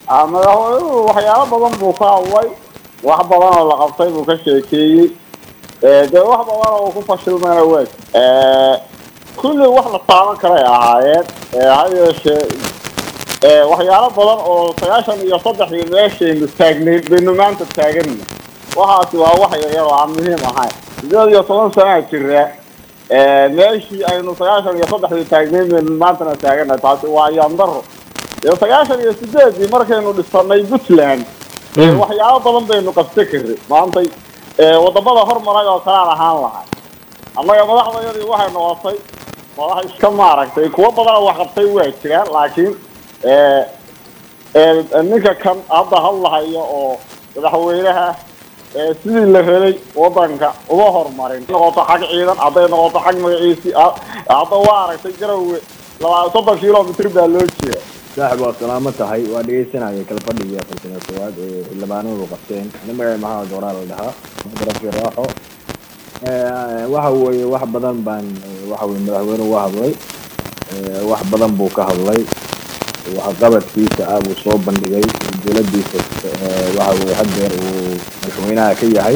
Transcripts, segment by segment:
Ah, madaxweynuhu waxyaalo badan buu ka hadlay wax badan oo la qabtay buu ka sheekeeyey Eh, dee wax badan oo uu ku fashilmayna waa Eh, kulli wax la taaban karay ahaayeen Eh, ha yeeshee eh, waxyaalo badan oo sagaashan iyo saddexdii meeshaynu taagnayd baynu maanta taaganna waxaasi waa wax yaryar oo aan muhiim ahayn sideed iyo toban sanaa jira Eh, meeshii aynu sagaashan iyo saddexdii taagnayd baynu maantana taagana taasi waa yandaro dee sagaashan iyo sideedii markaynu dhisanay puntland ee waxyaabo badan baynu qabsan karray maantay ee wadamada hormaray oo kalaan ahaan lahay annaga madaxdayadii waxay noqotay madax iska maaragtay kuwo badanoo wax qabtay waa jiraan laakiin ee ee ninka kan hadda hadlahayo oo madaxweynaha ee sidii la helay wadanka uma horumarin noqoto xag ciidan hadday noqoto xag magaciisii ah, hadda waa aragtay garowe laba soddon kilomitr baa loo jeeda saaxib waa salaamo tahay waa dhegeysanaya kala fadhigii afartan iyo koowaad ee xildhibaanadu qabteen ani magaca maxamed dooraa la dhahaa rafi raaxo Eh, waxa weeye wax badan baan eh, waxa weye madaxweynuhu uga hadlay Eh, wax badan buu ka hadlay waxqabadkiisa ah buu soo bandhigay dowladiisa eh, waxa weye haddeer uu madaxweynaha ka yahay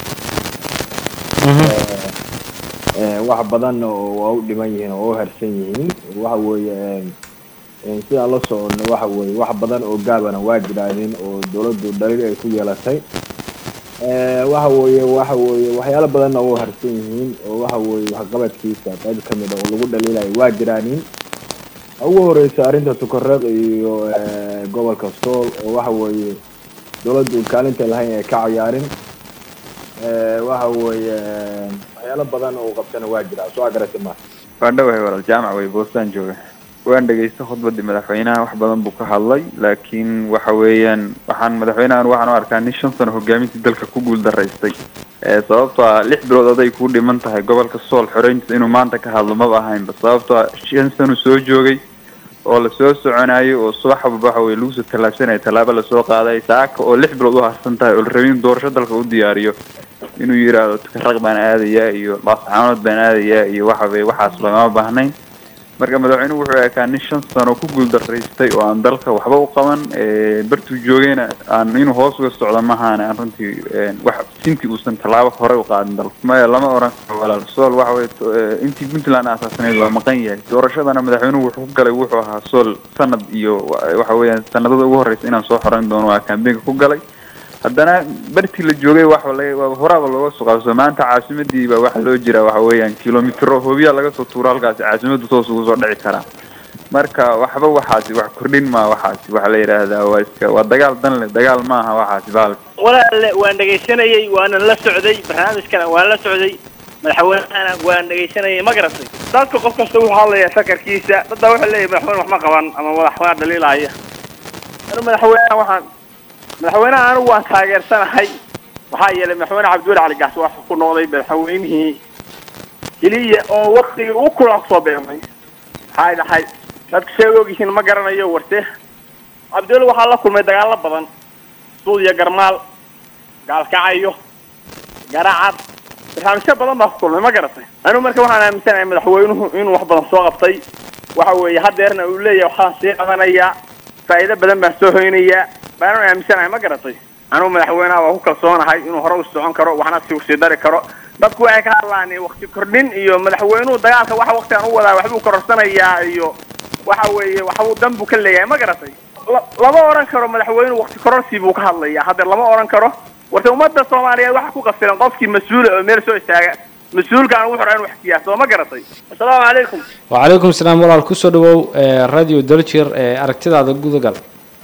Eh, wax badan oo waa u dhiman yihiin oo u harsan yihiin waxa weeye eh, eh, sidaan la socono waxa weeye wax badan oo gaabana waa jiraadeen oo dowladdu dhaliil ay ku yeelatay Eh, waxa weeye waxa weeye waxyaalo badanna u harsan yihiin oo waxa weeye waxqabadkiisa qayb ka mid a oo lagu dhaliilayo waa jiraanin ugu horeysa arrinta tukareeq iyo eh, gobolka sool oo waxa weeye dowladdu kaalinta lahayn ay ka ciyaarin Eh, waxa weeye eh, waxyaalo badan oo qabtana waa jiraa soo agarasi ma waan dhawahay walaal jaamac wey boostaan jooga waan dhegeysta khudbadii madaxweynaha wax badan buu ka hadlay laakiin waxa weeyaan waxaan madaxweynahan waxaan u arkaa nin shan sano hogaamintii dalka ku guul daraystay ee sababtoo ah lix bilood aday kuu dhiman tahay gobolka sool xoreyntiisa inuu maanta ka hadlo maba ahaynba sababtoo ah shan sano soo joogay oo lasoo soconayo oo subax walba waxa weye lagu soo tallaabsanaya tallaabo lasoo qaaday saaka oo lix bilood u harsan tahay oo la rabay in doorasho dalka u diyaariyo inuu yidhaahdo tukaraq baan aadayaa iyo laascaanood baan aadayaa iyo waxa weye waxaas lagama baahnayn marka madaxweynuhu wuxuu ekaa nin shan sano ku guuldaraystay oo aan dalka waxba u qaban ee bartuu joogayna aan inuu hoos uga socdo mahaane aan runtii een, wax sintii uusan tallaabo hore u qaadin dalka maya lama oran karo walaal sool waxa weye to- ee, intii puntland aasaasanayd waa maqan yahay doorashadana madaxweynuhu wuxuu ku galay wuxuu ahaa sool sanad iyo wa- waxa weeyaan sanadada ugu horeysa inaan soo xoreyn doono waa kambeynka ku galay haddana bartii la joogay waxa laga waa horaaba looga soo qabso maanta caasimadii baa waxa loo jiraa waxa weeyaan kilomitro hoobiyaa laga soo tuuro halkaasi caasimadu toos ugu soo dhici karaa marka waxba waxaasi wax kordhin maa waxaasi waxa la yidhaahdaa waa iska waa dagaal dan leh dagaal maaha waxaasi baalka walaalle waan dhegaysanayey waana la socday barnaamijkana waan la socday madaxweynahana waan dhegaysanayay ma garatay dadka qof kasta wuxuu hadlayaa sakarkiisa dadbaa wuxuu leeyahay madaxweyne wax ma qaban ama madaxweyne dhaliilaya anu madaxweynaha waxaan madaxweynaha anigu waan taageersanahay waxaa yeelay madaxweyne cabdiweli cali gaas waa ku noqday madaxweynihii keliya oo waktigii ugu kulaa kusoo beemay maxay dhahay dadku say ogyihiin ma garanayo warte cabdiweli waxaa la kulmay dagaallo badan suud iyo garmaal gaalkacayo garacad barnaamijyo badan baa ku kulmay ma garatay anigu marka waxaan aaminsanahay madaxweynuhu inuu wax badan soo qabtay waxa weeye hadeerna uu leeyahay waxaan sii qabanayaa faa'iido badan baan soo hoynayaa baan aaminsanahay ma garatay anigu madaxweynaha waa ku kalsoonahay inuu hore u socon karo waxna si usii dari karo dadku waxay ka hadlaan wakti kordhin iyo madaxweynuhu dagaalka waxa waktigan u wadaa waxbuu kororsanayaa iyo waxa weeye waxbuu dan buu ka leeyahay ma garatay la- lama oran karo madaxweynuhu wakti kororsi buu ka hadlayaa haddeer lama oran karo warta ummadda soomaaliyeed waxa ku qasilan qofkii mas-uula oo meel soo istaaga mas-uulkaan wuxuu rabaa in wax siyaaso ma garatay assalaamu calaykum وعليكم السلام walaal kusoo dhawow ee radio daljir ee aragtidaada gudagal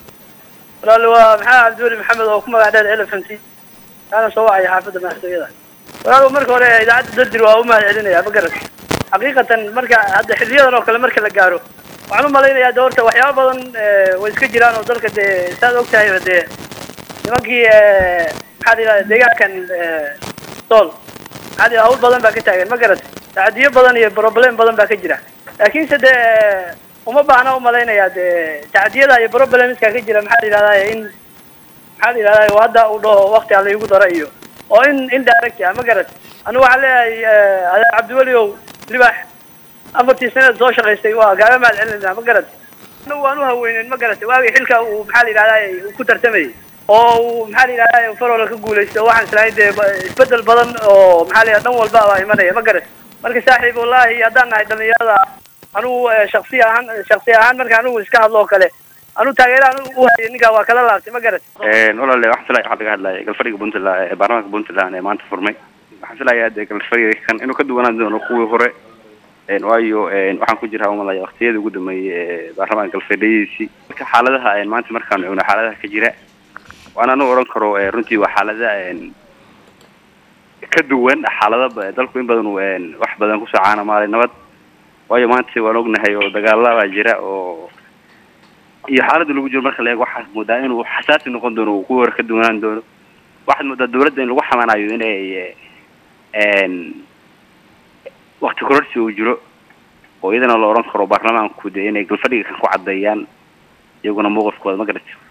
walaal waa maxaa cabdiweli maxamed oo ku magac dheer elephant kaana soo wacaya xaafadda madaxtooyada walaal marka hore idaacadda dardir waa u mahad celinaya ma garat xaqiiqatan marka hadda xiliyadan oo kale marka la gaaro waxaan u malaynayaa de horta waxyaaba badan eh, way iska jiraan oo dalka dee saad og tahay dee nimankii eh, maxaa la yidhahda deegaankan eh, sool maxaa la yidhahda hawl badan baa ka taagan ma garat tacadiyo badan iyo problem badan baa ka jira laakiinse dee uma baahna u malaynayaa dee tacdiyada iyo problemska ka jira maxaa la yidhahdaa in maxaa la yidhahdaa oo hadda uu dhaho wakti alla igu dara iyo oo in indirect ah ma garat anigu waxaan leeyahay eh, adeer cabdiweli ow libax afartii sanad soo shaqaystay waa kaaga mahad celinayna ma garat anagu waan u haweynen ma garatay waagii xilka uu maxaa la yidhahdaa uu ku tartamayay oo uu maxaa la yidhahdaa farola ka guulaysto waxaan islahayn dee ba- isbedel badan oo maxaa la yidhahda dhan walba baa imanaya ma garatay marka saaxiib wallahi haddaan nahay dhalinyarada anugu eh, shaksi ahaan shaksi ahaan marka anugu iska hadlo oo kale anugu taageeraan u hayay ninkaa waa kala laabtay ma garatay walaale waxaan filaya waxaa laga hadlaya galfadhiga puntland ee baarlamaanka puntland ee maanta furmay waxaan filayaa dee galfadhiga kan inuu ka duwanaan doono kuwii hore een, waayo een, waxaan ku jiraa umalaya waqtiyadii ugu dambeeyey ee baarlamaanka galfadhigiisii marka xaaladaha een, maanta markaan cugno xaaladaha ka jira waan anu oran karo ee, runtii waa xaalada een, ka duwan xaalada ba- dalku in badan uu een, wax badan kusoo caanamaalay nabad waayo maanta waan ognahay oo dagaala baa jira oo iyo xaaladda lagu jiro marka la eego waxaad moodaa inuu xasaasi noqon doono uu kuwa hore ka duwanaan doono waxaad moodaa dawladda in lagu xamanayo inay een wakti kororsi uu jiro oo iyadana la oran karo baarlamaanku dee inay galfadhiga kan ku caddeeyaan iyaguna mowqifkooda ma garatay